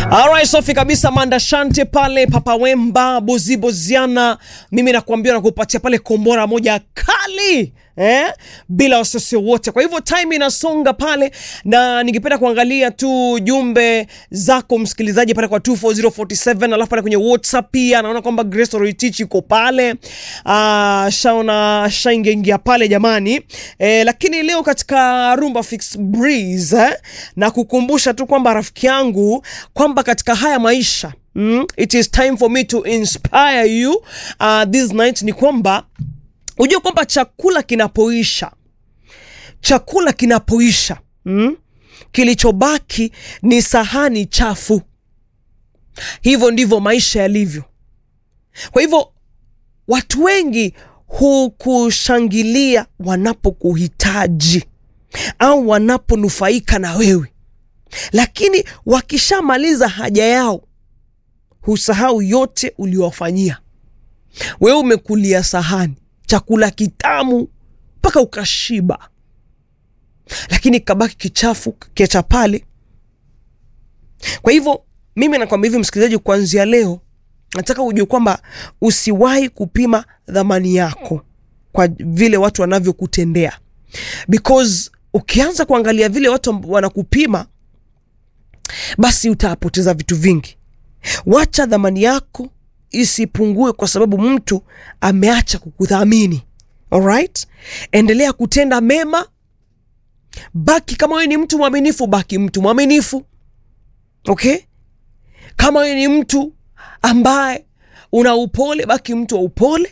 Alright, safi kabisa Manda Shante pale Papa Wemba Bozi Boziana, mimi nakuambia nakupatia pale kombora moja kali eh? bila wasiwasi wote. Kwa hivyo time inasonga pale, na ningependa kuangalia tu jumbe zako msikilizaji pale kwa 24047 alafu pale kwenye WhatsApp pia naona kwamba Grace Roitich iko pale ah, shaona shaingeingia pale jamani eh, lakini leo katika Rumba Fix Breeze eh, na kukumbusha tu kwamba rafiki yangu kwamba katika haya maisha mm, it is time for me to inspire you uh, this night ni kwamba Ujue kwamba chakula kinapoisha, chakula kinapoisha mm, kilichobaki ni sahani chafu. Hivyo ndivyo maisha yalivyo. Kwa hivyo watu wengi hukushangilia wanapokuhitaji au wanaponufaika na wewe, lakini wakishamaliza haja yao husahau yote uliowafanyia. Wewe umekulia sahani chakula kitamu mpaka ukashiba, lakini kabaki kichafu kiacha pale. Kwa hivyo mimi nakwambia hivi msikilizaji, kuanzia leo nataka ujue kwamba usiwahi kupima dhamani yako kwa vile watu wanavyokutendea, because ukianza kuangalia vile watu wanakupima, basi utapoteza vitu vingi. Wacha dhamani yako isipungue kwa sababu mtu ameacha kukudhamini. Alright, endelea kutenda mema, baki kama wewe ni mtu mwaminifu, baki mtu mwaminifu. Okay, kama wewe ni mtu ambaye una upole, baki mtu wa upole.